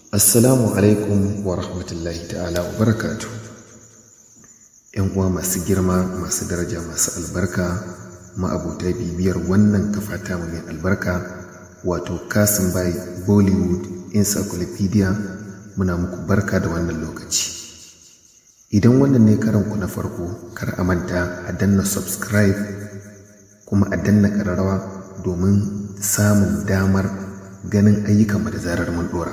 Assalamu alaikum wa rahmatullahi ta'ala wa barakatu. ‘Yan uwa masu girma, masu daraja, masu albarka, ma'abota bibiyar wannan kafata mai albarka, wato Kasim by Bollywood Encyclopedia muna muku barka da wannan lokaci. Idan wannan ne karanku na farko, kar a manta a danna subscribe kuma a danna ƙararrawa domin samun damar ganin ayyukanmu da zarar mun ɗora.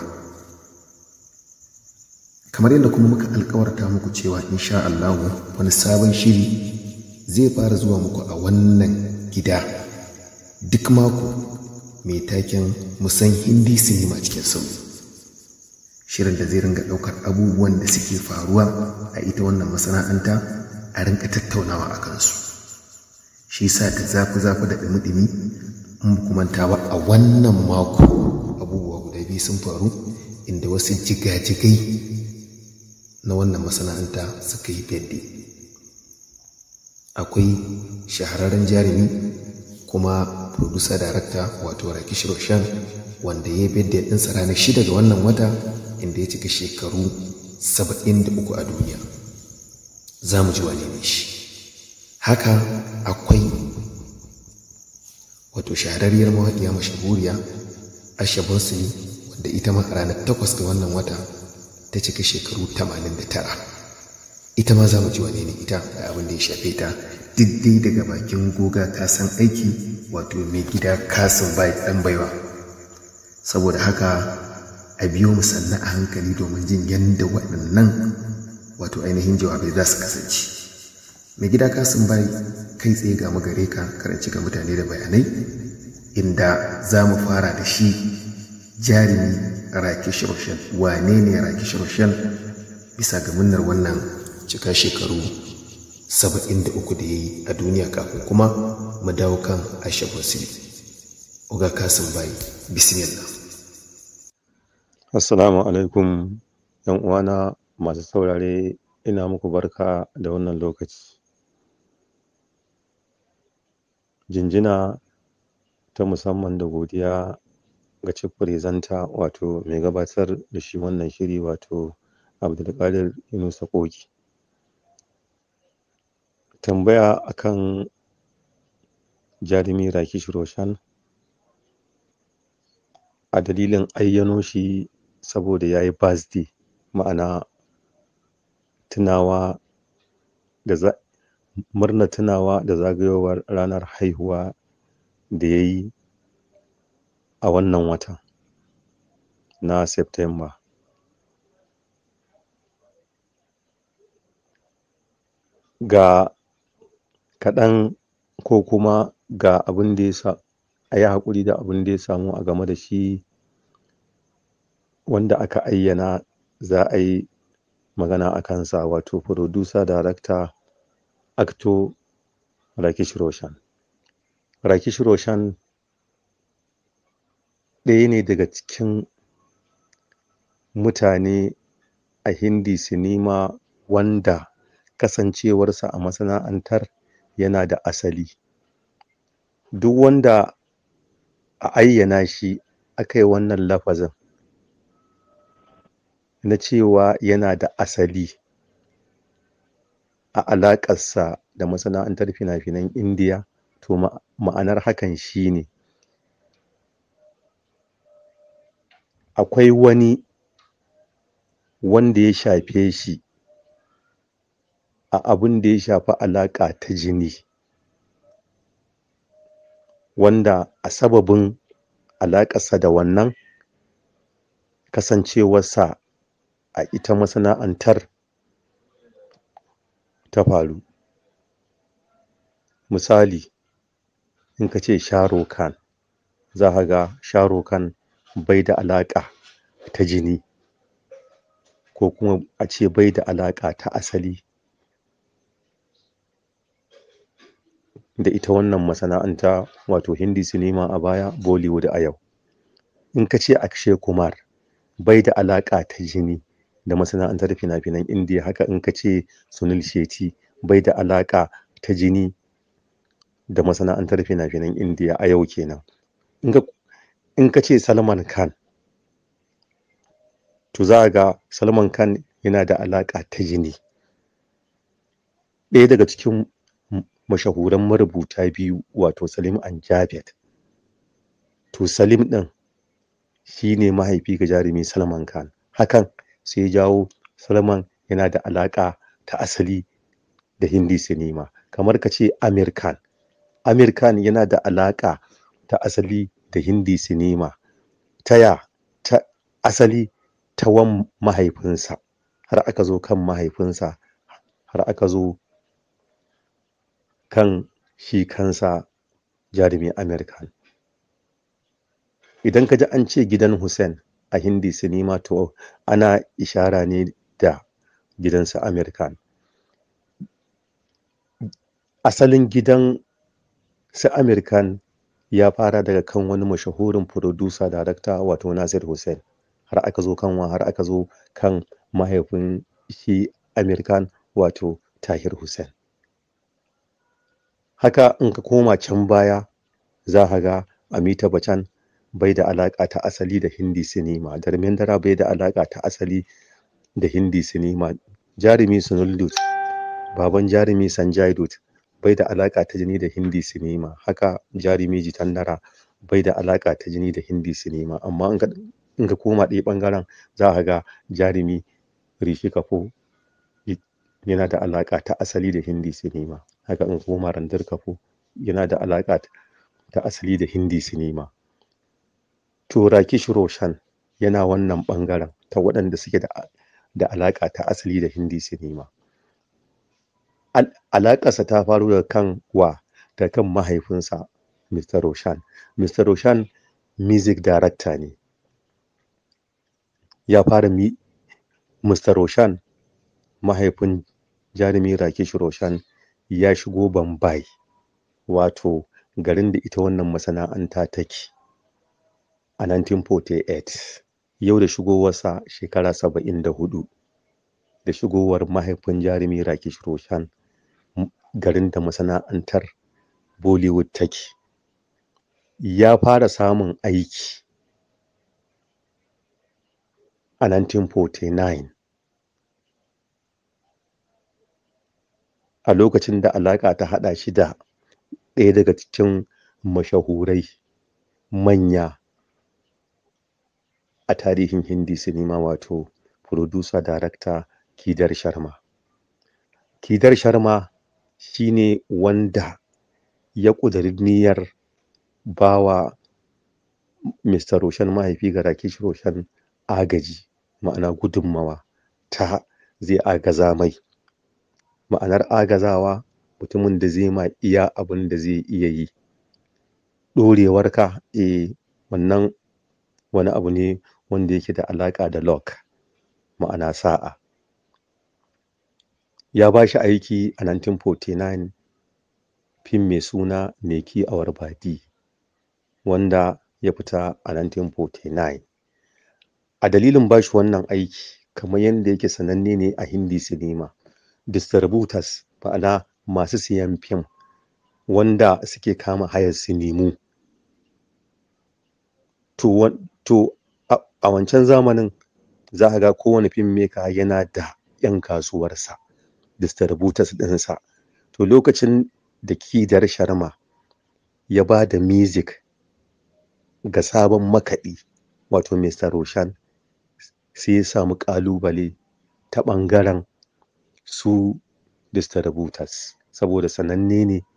kamar yadda kuma muka alkawarta muku cewa insha Allah wani sabon shiri zai fara zuwa muku a wannan gida duk mako mai taken musan hindi sinima cikin sauyi shirin da zai ringa ɗaukar abubuwan da suke faruwa a ita wannan masana'anta a rinka tattaunawa a kansu shi sa da zafi-zafi da ɗumi-ɗumi in manta ba a wannan mako abubuwa guda biyu sun faru inda wasu jigajigai na wannan masana'anta suka yi fedde akwai shahararren jarumi kuma producer director wato rakish roshan wanda ya yi fedde ɗinsa ranar shida ga wannan wata inda ya cika shekaru 73 a duniya za mu ji wane ne shi haka akwai wato shahararriyar mawaƙiya mashahuriya asha bonsini wanda ita ma a ranar takwas ga wannan wata ta cika shekaru 89 ita ma za mu ji wane ne ita da abin da ya shafe ta dai daga bakin goga ta san aiki wato mai gida kasin bai dan baiwa saboda haka a biyo mu sannan a hankali domin jin yadda waɗannan wato ainihin jawabai za su kasance mai gida kasin bai kai tsaye ga magare ka karanci ga mutane da bayanai inda za mu fara da shi jarumi rakish roshan wane ne rakish roshan bisa ga munnar wannan cika shekaru 73 da ya yi a duniya kafin kuma mu dawo kan aisha basiri uga kasim bayi bismillah assalamu alaikum yan uwana masu saurare ina muku barka da wannan lokaci jinjina ta musamman da godiya ga chief presenter wato mai gabatar da shi wannan shiri wato abdulkadir yunusa koki tambaya akan jarumi rakish roshan a dalilin ayyano shi saboda ya yi birthday ma'ana tunawa da za murna tunawa da zagayowar ranar haihuwa da ya yi a wannan wata na September. Ga kaɗan ko kuma ga abin da ya sa a yi haƙuri da abin da ya samu a game da shi wanda aka ayyana za a yi magana a kansa wato producer director actor Rakish Roshan. Rakish Roshan ɗaya ne daga cikin mutane a hindi sinima wanda kasancewarsa a masana'antar yana da asali duk wanda a ayyana shi aka yi wannan lafazin na cewa yana da asali a alaƙarsa da masana'antar fina-finan indiya to ma'anar hakan shi ne akwai wani wanda ya shafe shi a abin da ya shafi alaƙa ta jini wanda a sababin alaƙarsa da wannan kasancewarsa a ita masana'antar ta faru misali in ka ce Shahrukh Khan za ka ga Shahrukh Khan bai da alaƙa ta jini ko kuma a ce bai da alaƙa ta asali da ita wannan masana'anta wato hindi sinima a baya Bollywood a yau in ka ce Akshay Kumar bai da alaƙa ta jini da masana'antar fina-finan indiya haka in ka ce Sunil Shetty bai da alaƙa ta jini da masana'antar fina-finan indiya a yau kenan in ka ce Salman Khan to za a ga salman khan yana da alaƙa ta jini ɗaya daga cikin mashahuran marubuta biyu wato salim an javed to salim ɗin shi ne mahaifi ga jarumi salman khan hakan sai ya jawo salman yana da alaƙa ta asali da hindi sinima kamar ka ce amir khan amir khan yana da alaƙa ta asali da hindi sinima taya ta asali ta wan mahaifinsa har aka zo kan mahaifinsa har aka zo kan shi kansa jarumi amir khan idan ka ji an ce gidan hussein a hindi sinima to ana ishara ne da gidansa amir khan asalin gidan su amir khan ya fara daga kan wani mashahurin producer director wato nasir hussein har aka zo kan har aka zo kan mahaifin shi amir khan wato tahir hussein haka in ka koma can baya za ka ga amita bacan bai da alaƙa ta asali da hindi sinima dara bai da alaƙa ta asali da hindi sinima jarumi sunul dut baban jarumi sanjay dut bai da alaƙa ta jini da hindi sinima haka jarumi jitandara bai da alaƙa ta jini da hindi sinima amma in ka koma ɗaya ɓangaren za ka ga jarumi rishi kafo yana da alaƙa ta asali da hindi sinima haka in koma randir kafo yana da alaƙa ta asali da hindi sinima to rakish roshan yana wannan ɓangaren ta waɗanda suke da da alaƙa ta asali da hindi sinima alaƙarsa ta faru daga kan wa da kan mahaifinsa Mr. Roshan Mr. Roshan music director ne ya fara mi Mr. Roshan mahaifin jarumi Rakesh Roshan ya shigo Bombay wato garin da ita wannan masana'anta take a 1948 yau da shigowarsa shekara saba'in da hudu da shigowar mahaifin jarumi Rakesh Roshan garin da masana'antar Bollywood take ya fara samun aiki a 1949 a lokacin da alaƙa ta haɗa shi da ɗaya daga cikin mashahurai manya a tarihin hindi sinima wato producer director Kidar Sharma Kidar Sharma shine wanda ya ƙudiri niyyar bawa Mr. Roshan mahaifi ga Rakesh Roshan agaji ma'ana gudunmawa ta zai agaza mai ma'anar agazawa mutumin da zai ma iya abin da zai iya yi ɗorewarka eh wannan wani abu ne wanda yake da alaƙa da luck ma'ana sa'a ya ba shi aiki a 1949 fim mai suna Neki Awar Badi wanda ya fita a 1949 a dalilin ba shi wannan aiki kamar yadda yake sananne ne a hindi sinima distributors ma'ana masu siyan fim wanda suke kama hayar sinimu to, to a, a wancan zamanin za ka ga kowane fim maker yana da 'yan kasuwarsa distributors ɗinsa to lokacin da kidar sharma ya ba da music ga sabon makaɗi wato Mr. Roshan sai ya samu ƙalubale ta ɓangaren su distributors saboda sananne ne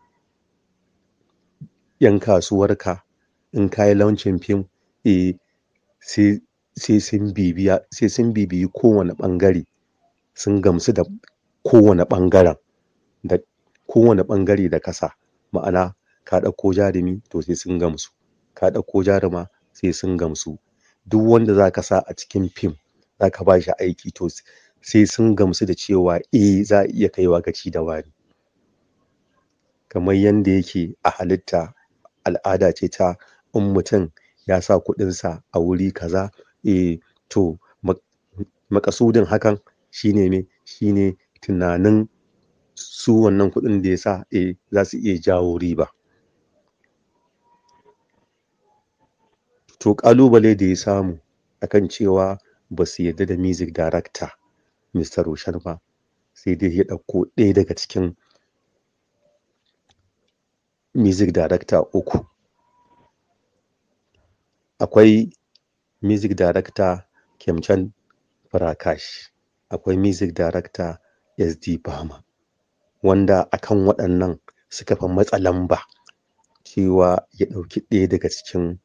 'yan kasuwarka in ka yi launcin fim eh sai sai sun bibiya sai sun bibiyi kowane ɓangare sun gamsu da kowane ɓangaren da kowane ɓangare da kasa ma'ana ka ɗauko jarumi to sai sun gamsu ka ɗauko jaruma sai sun gamsu duk wanda za ka sa a cikin fim za ka ba shi aiki to sai sun gamsu da cewa eh za a iya kaiwa gaci da wani kamar yadda yake a halitta al'ada ce ta in mutum ya sa kuɗinsa a wuri kaza eh to makasudin hakan shine ne shine tunanin su wannan kuɗin da ya sa eh za su iya jawo riba to ƙalubale da ya samu akan cewa ba su yarda da music director Mr. Roshan ba sai dai ya ɗauko ɗaya daga cikin music director uku akwai music director Kemchan Prakash akwai music director SD Bama wanda akan waɗannan suka fi matsa lamba cewa ya ɗauki ɗaya daga cikin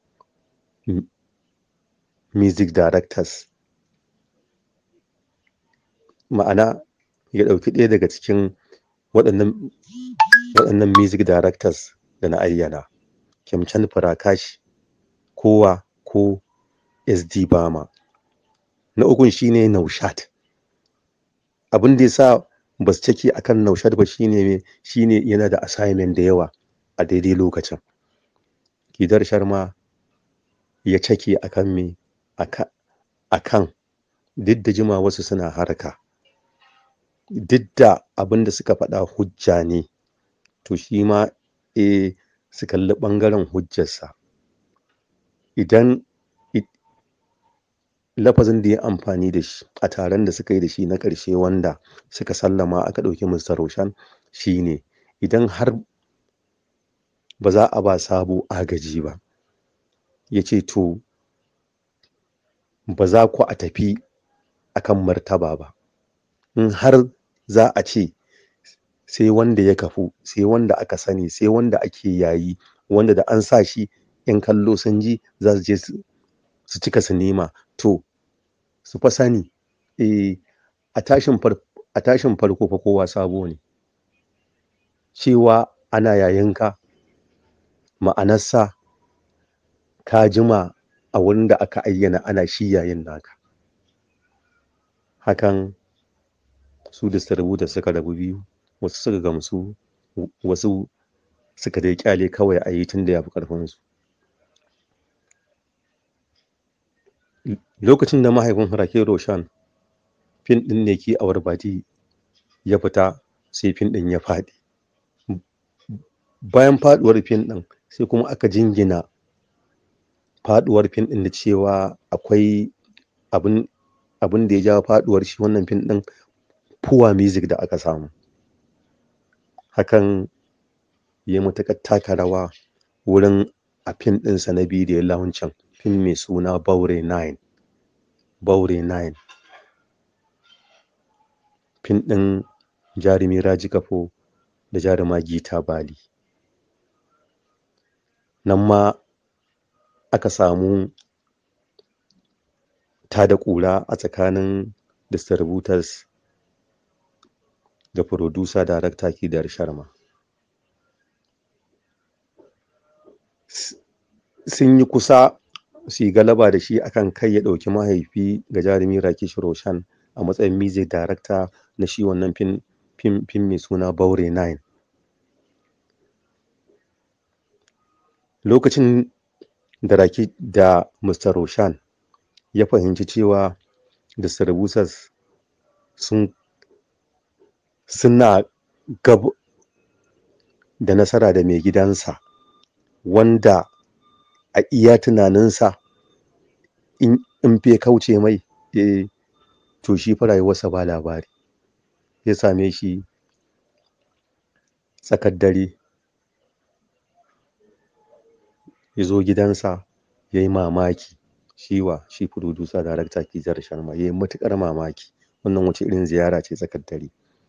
music directors ma'ana ya ɗauki ɗaya daga cikin waɗannan waɗannan music directors da na ayyana Kemchan Prakash kowa ko SD Bama na ukun shine Naushat abin da yasa ba su cike akan Naushat ba shine shine yana da assignment da yawa a daidai lokacin Kidar Sharma ya cake akan me aka akan duk da jima wasu suna harka duk da abin da suka faɗa hujja ne to shi ma eh su kalli ɓangaren hujjarsa idan lafazin da ya amfani da shi a taron da suka yi da shi na ƙarshe wanda suka sallama aka ɗauki Mr. Roshan shine idan har ba za a ba Sabo agaji ba ya ce to ba za ku a tafi akan martaba ba in har za a ce sai wanda ya kafu sai wanda aka sani sai wanda ake yayi wanda da an sa shi in kallo sun ji za su je su cika sinima to su fa sani eh a tashin a tashin farko fa kowa sabo ne cewa ana yayinka ma'anarsa ka jima a wurin da aka ayyana ana shi yayin naka hakan su distributor suka rabu biyu wasu suka gamsu wasu suka dai kyale kawai a yi tun da ya fi ƙarfinsu lokacin da mahaifin Rake Roshan fin ɗin ne ki awar bati ya fita sai fin ɗin ya faɗi bayan faɗuwar fin ɗin sai kuma aka jingina faɗuwar fin ɗin da cewa akwai abin abin da ya jawo faɗuwar shi wannan fin ɗin puwa music da aka samu hakan ya matuƙar taka rawa wurin a fim ɗinsa na biyu da ya launcin fim mai suna Baure 9 Baure 9 fim ɗin jarumi Raji Kafo da jaruma Gita Bali nan ma aka samu tada ƙura a tsakanin distributors da producer director Kidar Sharma sun yi kusa su yi galaba da shi akan kai ya ɗauki mahaifi ga jarumi Rakesh Roshan a matsayin music director na shi wannan fim fim fim mai suna Baure 9 lokacin da Rake da Mr. Roshan ya fahimci cewa distributors sun suna gab da nasara da mai gidansa wanda a iya tunaninsa in in fe kauce mai eh to shi fa rayuwarsa ba labari ya same shi tsakar dare ya zo gidansa ya yi mamaki shi wa shi producer director Kizar Sharma ya yi matuƙar mamaki wannan wace irin ziyara ce tsakar dare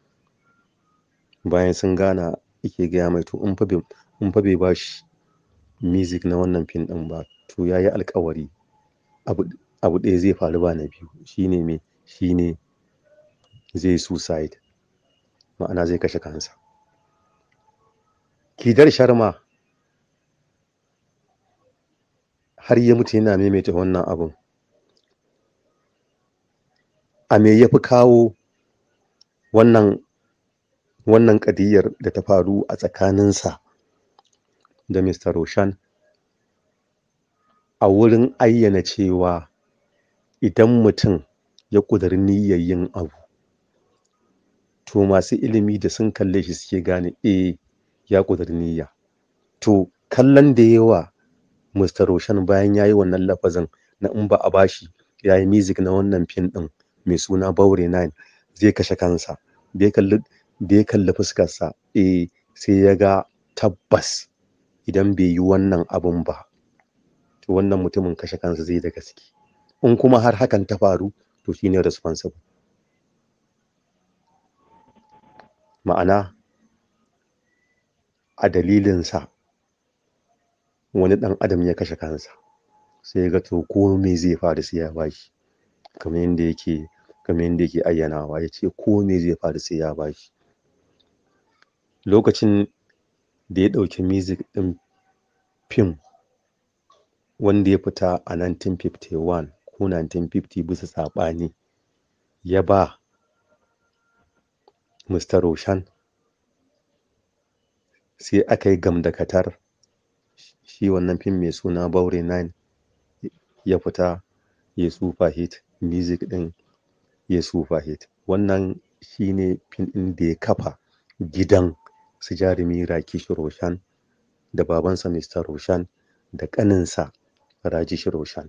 bayan sun gana yake gaya mai to in fa bai in fa bai bashi music na wannan fim ɗin ba to ya yi alƙawari abu abu ɗaya zai faru ba na biyu shine me shine zai suicide ma'ana zai kashe kansa Kidar Sharma har ya mutu yana maimaita wannan abun a me ya fi kawo wannan wannan ƙadiyar da ta faru a tsakaninsa da Mr. Roshan a wurin ayyana cewa idan mutum ya ƙudiri niyyar yin abu to masu ilimi da sun kalle shi suke gane eh ya ƙudiri niyya to kallon da yawa Mr. Roshan bayan ya yi wannan lafazin na in ba a bashi ya yi music na wannan fim ɗin mai suna Baure 9 zai kashe kansa da ya kalli da ya kalli fuskarsa eh sai ya ga tabbas idan bai yi wannan abun ba to wannan mutumin kashe kansa zai da gaske in kuma har hakan ta faru to shine responsible ma'ana a dalilinsa wani ɗan adam ya kashe kansa sai ya ga to ko me zai faru sai ya bashi kamar yadda yake kamar yadda yake ayyanawa ya ce ko me zai faru sai ya bashi lokacin da ya ɗauki music ɗin fim wanda ya fita a 1951 ko 1950 bisa saɓani ya ba Mr. Roshan sai aka yi gamdakatar shi wannan fim mai suna Baure 9 ya fita ya super hit music ɗin ya super hit wannan shine fim ɗin da ya kafa gidan su jarumi Rakesh Roshan da babansa Mr. Roshan da ƙaninsa Rajesh Roshan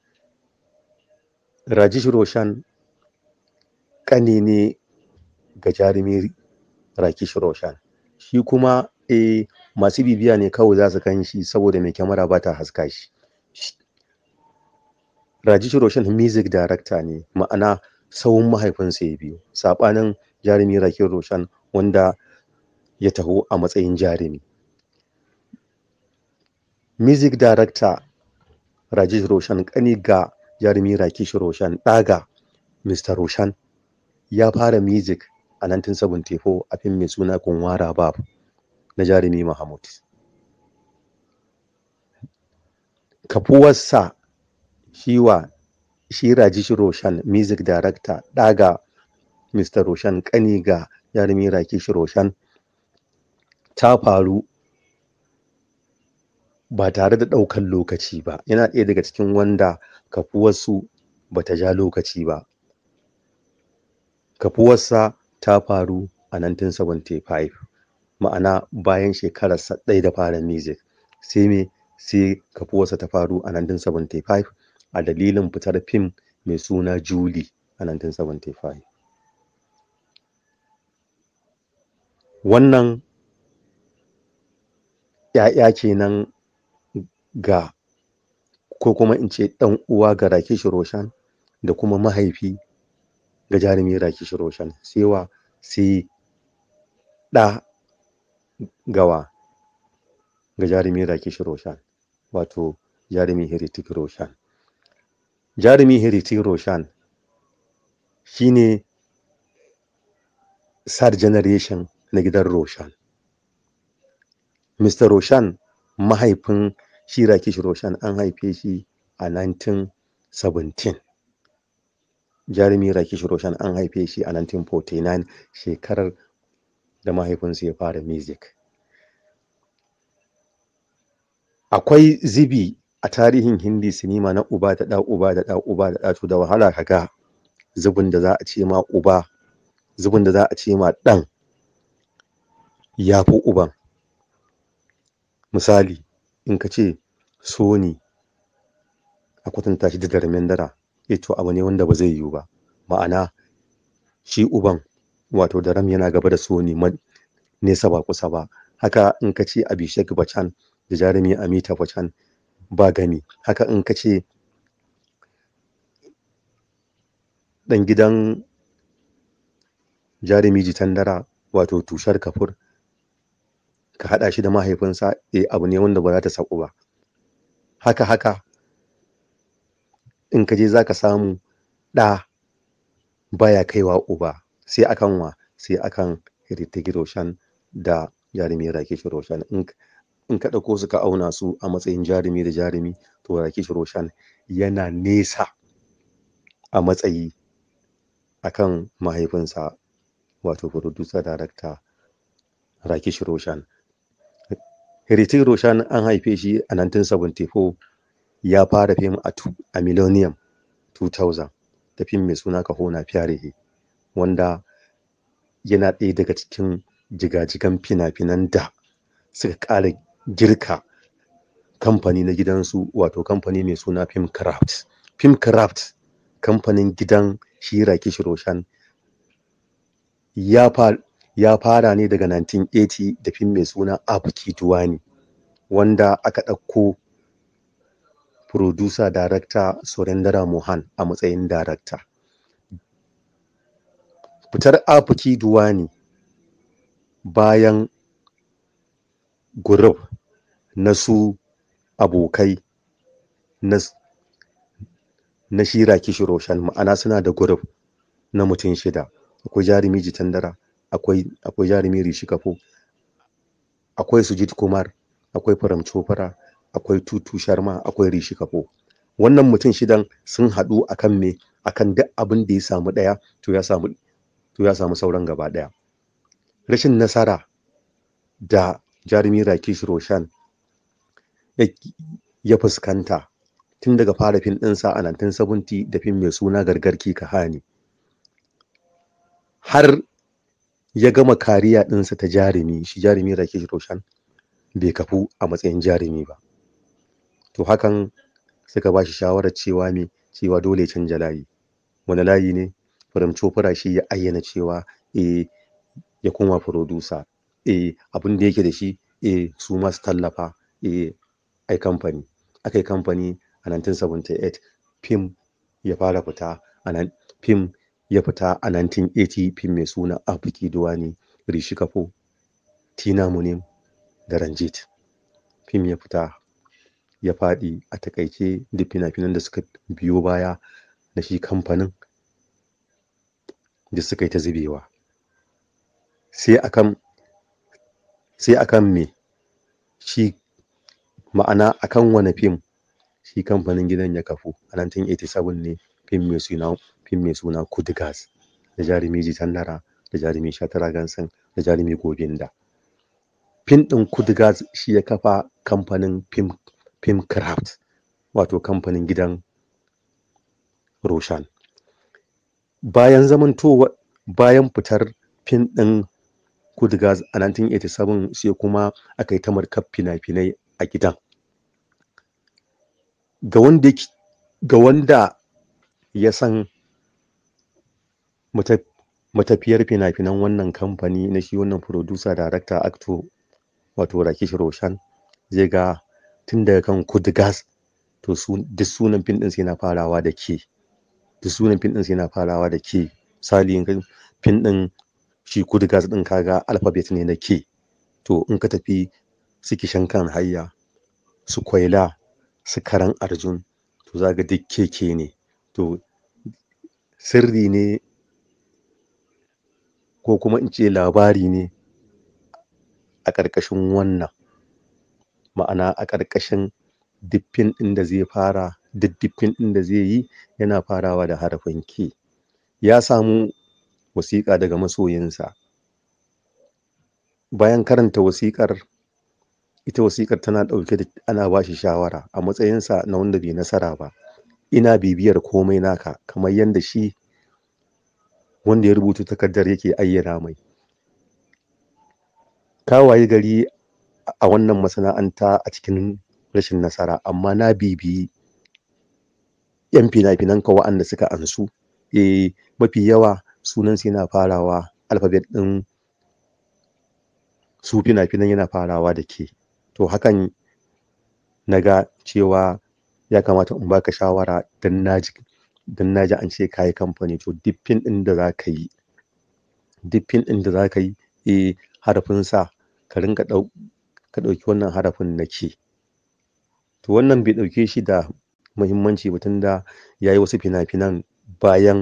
Rajesh Roshan ƙani ne ga jarumi Rakesh Roshan shi kuma eh masu bibiya ne kawai za su gan shi saboda mai kyamara ba ta haska shi Rajesh Roshan music director ne ma'ana sawun mahaifinsa ya biyo saɓanin jarumi Rakesh Roshan wanda ya taho a matsayin jarumi music director Rajesh Roshan ƙani ga jarumi Rakesh Roshan ɗaga Mr. Roshan ya fara music a 1974 a fim mai suna Kunwara Bab na jarumi Mahmud. Kafuwarsa shi wa shi Rajesh Roshan music director ɗaga Mr. Roshan ƙani ga jarumi Rakesh Roshan ta faru ba tare da ɗaukan lokaci ba yana ɗaya daga cikin wanda kafuwarsu ba ta ja lokaci ba kafuwarsa ta faru a 1975 ma'ana bayan shekararsa ɗaya da fara music sai me sai kafuwarsa ta faru a 1975 a dalilin fitar fim mai suna Julie a 1975 wannan ‘ya'ya kenan ga ko kuma in ce ɗan uwa ga Rakesh Roshan da kuma mahaifi ga jarumi Rakesh Roshan sai wa sai ɗa gawa ga jarumi Rakesh Roshan wato jarumi Hritik Roshan jarumi Hritik Roshan shine third generation na gidan Roshan Mr. Roshan mahaifin shi Rakesh Roshan an haife shi a 1917 jarumi Rakesh Roshan an haife shi a 1949 shekarar da mahaifinsa ya fara music akwai zibi a tarihin hindi sinima na uba da ɗa uba da ɗa uba da ɗa to da wahala ka ga zubin da za a ce ma uba zubin da za a ce ma ɗan ya fi uban misali in ka ce Sony a kwatanta shi da Dharmendra eh to abu ne wanda ba zai yiwu ba ma'ana shi uban wato Dharam yana gaba da Sony nesa ba kusa ba haka in ka ce Abhishek Bachchan da jarumi Amitabh Bachchan ba gani haka in ka ce ɗan gidan jarumi Jitandara wato Tushar Kafur ka haɗa shi da mahaifinsa eh abu ne wanda ba za ta saku ba haka haka in ka je za ka samu ɗa baya kaiwa uba sai akan wa sai akan Hritik Roshan da jarumi Rakesh Roshan in ka ɗauko su ka auna su a matsayin jarumi da jarumi to Rakesh Roshan yana nesa a matsayi akan mahaifinsa wato producer director Rakesh Roshan Hritik Roshan an haife shi a 1974 ya fara fim a, a Millennium 2000 da fim mai suna Kahona Pyare wanda yana ɗaya daga cikin jigajigan fina-finan da suka ƙara girka kamfani na gidansu wato kamfani mai suna Film Craft. Film Craft kamfanin gidan shi Rakesh Roshan ya fara ya fara ne daga 1980 da fim mai suna Abuki Duwani wanda aka ɗauko producer director Surendra Mohan a matsayin director fitar Abuki Duwani bayan group na su abokai na na shi Rakesh Roshan ma'ana suna da group na mutum shida akwai jarumi Jitandara akwai akwai jarumi Rishi Kapoor akwai Sujit Kumar akwai Param Chopra akwai Tutu Sharma akwai Rishi Kapoor wannan mutum shidan sun haɗu akan me akan duk abin da ya samu ɗaya to ya samu to ya samu sauran gaba ɗaya rashin nasara da jarumi Rakesh Roshan ya fuskanta tun daga fara fim ɗinsa a 1970 da fim mai suna Gargarki Kahani har ya gama kariya ɗinsa ta jarumi shi jarumi Rakesh Roshan bai kafu a matsayin jarumi ba to hakan suka ba shi shawarar cewa me cewa dole ya canja layi wani layi ne Param Chopra shi ya ayyana cewa eh ya koma producer eh abin da yake da shi eh su ma su tallafa eh ai kamfani akai kamfani a 1978 fim ya fara fita a nan fim ya fita a 1980 fim mai suna Abuki Duwani Rishi Kapoor Tina Munim da Ranjit fim ya fita ya faɗi a takaice duk fina-finan da suka biyo baya na shi kamfanin da suka yi ta zubewa sai akan sai akan me shi ma'ana akan wani fim shi kamfanin gidan ya kafu a 1987 ne fim mai suna fim mai suna Kudigas da jarumi Jitandara da jarumi Shatara Gansan da jarumi Gobinda fim ɗin Kudigas shi ya kafa kamfanin fim film craft wato kamfanin gidan Roshan bayan zamantowa bayan fitar fim ɗin Kudigas a 1987 sai kuma aka yi ta markar fina-finai a gidan ga wanda ga wanda ya san matafiyar fina-finan wannan kamfani na shi wannan producer director actor wato Rakesh Roshan zai ga tun daga kan Kudigas to duk sunan fim ɗin sai na farawa da ke duk sunan fim ɗin sai na farawa da ke misali in fim ɗin shi Kudigas ɗin kaga alphabet ne na ke to in ka tafi su kishan kan hayya su kwaila su karan arjun to za ga duk keke ne to sirri ne ko kuma in ce labari ne a ƙarƙashin wannan ma'ana a ƙarƙashin duk fim ɗin da zai fara duk fim ɗin da zai yi yana farawa da harafin ke ya samu wasiƙa daga masoyinsa bayan karanta wasiƙar ita wasiƙar tana ɗauke da ana ba shi shawara a matsayinsa na wanda bai nasara ba ina bibiyar komai naka kamar yadda shi wanda ya rubuta takardar yake ayyana mai ka wayi gari a wannan masana'anta a cikin rashin nasara amma na bibiyi yan fina-finan ka wa'anda suka ansu eh mafi yawa sunan su yana farawa alfabet ɗin su fina-finan yana farawa da ke to hakan na ga cewa ya kamata in baka shawara don naji don naji an ce kayi kamfani to duk fim ɗin da za ka yi duk fim ɗin da za ka yi eh harafin sa ka rinka ɗau ka ɗauki wannan harafin na ke to wannan bai ɗauke shi da muhimmanci ba tunda ya yi wasu fina-finan bayan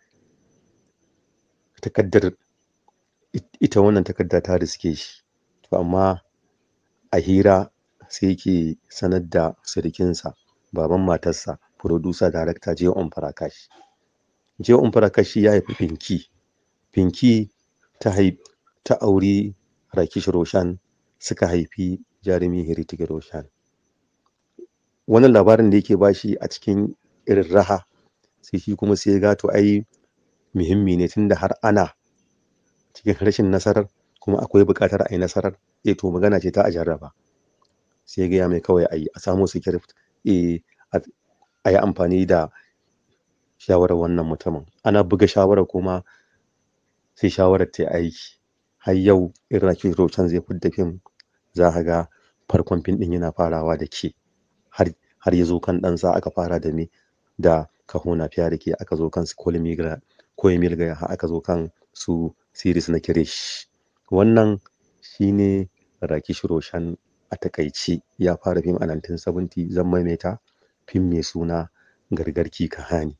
takaddar ita wannan takarda ta riske shi to amma a hira sai yake sanar da sirikinsa baban matarsa producer director Jay On Prakash Jay On Prakash ya haifi Pinky Pinky ta haifi ta auri Rakesh Roshan suka haifi jarumi Heritage Roshan wannan labarin da yake bashi a cikin irin raha sai shi kuma sai ga to ai muhimmi ne tunda har ana cikin rashin nasarar kuma akwai buƙatar a yi nasarar eh to magana ce ta a jarraba sai gaya mai kawai a yi a samu script eh a yi amfani da shawarar wannan mutumin ana buga shawarar kuma sai shawarar ta aiki har yau in Rakesh Roshan zai fidda fim za ka ga farkon fim ɗin yana farawa da ke har har ya zo kan ɗansa aka fara da me da kahona fiya da ke aka zo kan su kolmigra koyemilga har aka zo kan su series na kirish wannan shine Rakesh Roshan a takaice ya fara fim a 1970 zan maimaita fim mai suna gargarki kahani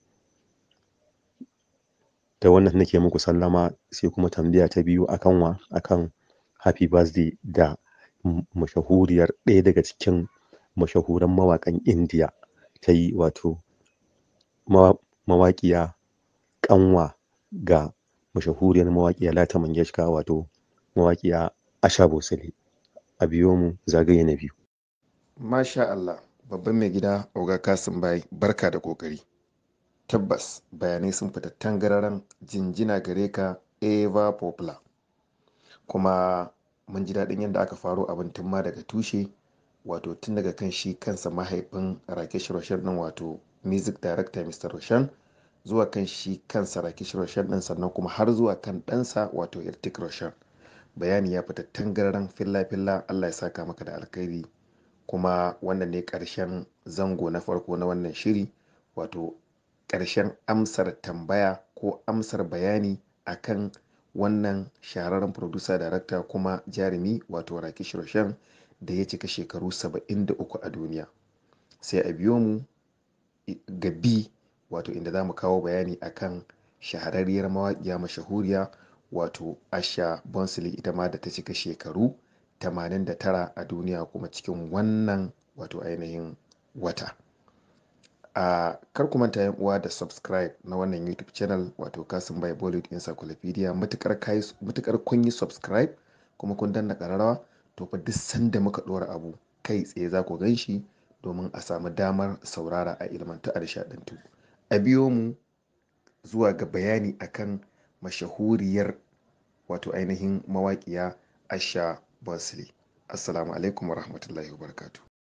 da wannan nake muku sallama sai kuma tambaya ta biyu akan wa akan happy birthday da mashahuriyar ɗaya daga cikin mashahuran mawaƙan indiya ta yi wato mawaƙiya ƙanwa ga mashahuriyar mawaƙiya lata mangeshka wato mawaƙiya asha bosale a biyo mu zagaye na biyu Masha Allah, babban mai gida Oga Kasim Bai, barka da kokari. Tabbas bayanai sun fita tangararan jinjina gare ka Eva Poplar. Kuma mun ji daɗin yadda aka faro abin tun ma daga tushe, wato tun daga kan shi kansa mahaifin Rakesh Roshan ɗin wato music director Mr. Roshan zuwa kan shi kansa Rakesh Roshan ɗin sannan kuma har zuwa kan ɗansa wato Irtik Roshan. Bayani ya fita tangararan filla-filla Allah ya saka maka da alkhairi. kuma wannan ne ƙarshen zango na farko na wannan shiri wato ƙarshen amsar tambaya ko amsar bayani akan wannan shahararren producer director kuma jarumi wato rakish roshan da ya cika shekaru 73 a duniya sai a biyo mu ga bi wato inda za mu kawo bayani akan shahararriyar mawaƙiya mashahuriya wato asha bonsili ita ma da ta cika shekaru 89 a duniya kuma cikin wannan wato ainihin wata a kar ku manta yan uwa da subscribe na wannan youtube channel wato kasim bai bollywood encyclopedia matukar kun yi subscribe kuma kun danna kararrawa to fa duk sanda muka dora abu kai tsaye za ku gan shi domin a samu damar saurara a ilmanta a nishadantu a biyo mu zuwa ga bayani akan mashahuriyar wato ainihin mawaƙiya asha Basri. Assalamu alaikum wa rahmatullahi wa barakatuh.